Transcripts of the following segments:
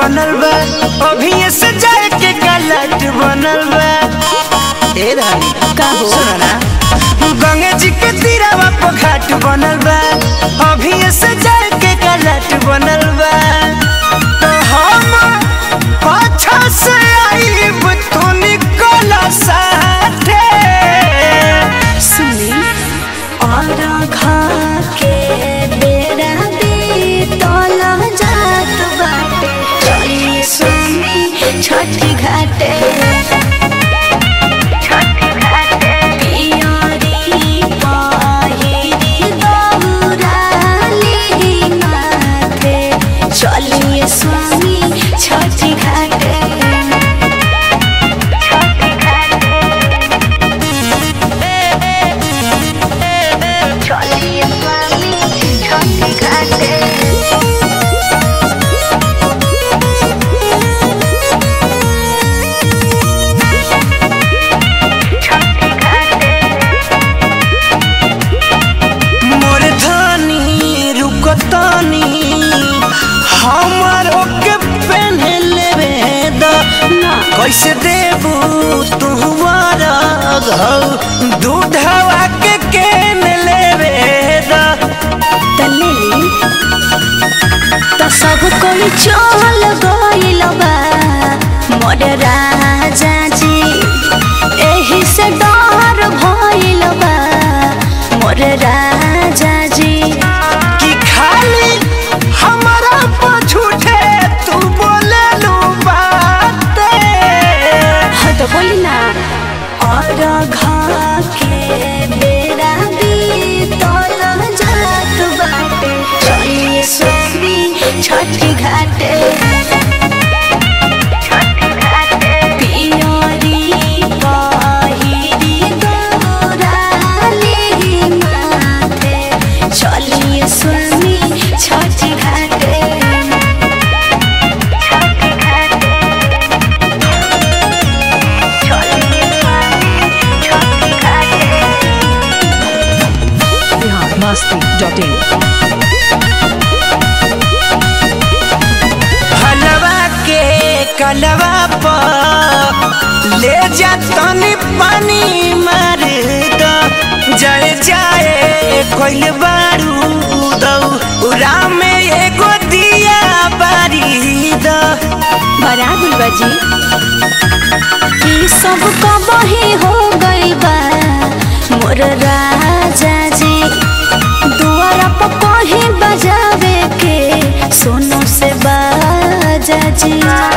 बनल बा अभी से जाए के गलत बनल बा ए रानी का हो? सुनो ना गंगे जी के तीरावा पर घाट बनल बा अभी से जाए के गलत बनल बा तो हम पाछा से आईब तू निकल साथे सुनी और घा के बेरा बीतल जात बाटे चलिए सुनी छठी घाटे पियरी पहिरी दौराली माथे चलिए स्वामी छठी घाटे चलिए स्वामी छठी घाटे मोर धनी रुकतनी हमारो के पहने लेवे द कैसे देबू तू घौ दूधवा के केन लेवे द तलेली तो सब कोई चल गइल बा मोर राजा जी एही से डर भइल बा मोर राजा जी कि खाली हमारा पछूठे तू बोले लू बाते हाँ तो बोली ना और घा के बेरा बीतल जात बाटे चलिए स्वामी छठी घाटे पियरी पहिरी दौराली माथे चलिए स्वामी छठी घाटे biharmasti.in हलवा के कलवा पर ले जा तनी पानी मार द जय जाए कोइल बारू दौ उरा में एगो दिया बारी द बड़ा गुलबा जी ई सब कबही हो गइल बा मोर राजा जी दुआरा पर कहीं बजावे के सोनो से बाजा जी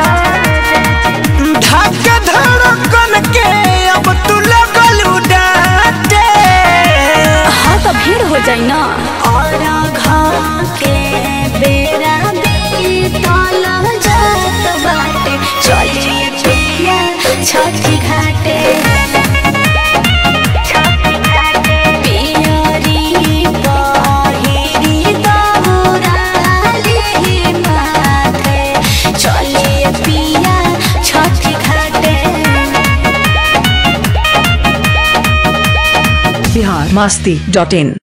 धक धड़कन के अब तू लगल डांटे हाँ तो भीड़ हो जाई ना और घा के बेरा बीतल जात बाटे चलिए पिया छठी घाटे पियरी पहिरी दौराली माथे चलिए पिया छठी घाटे biharmasti.in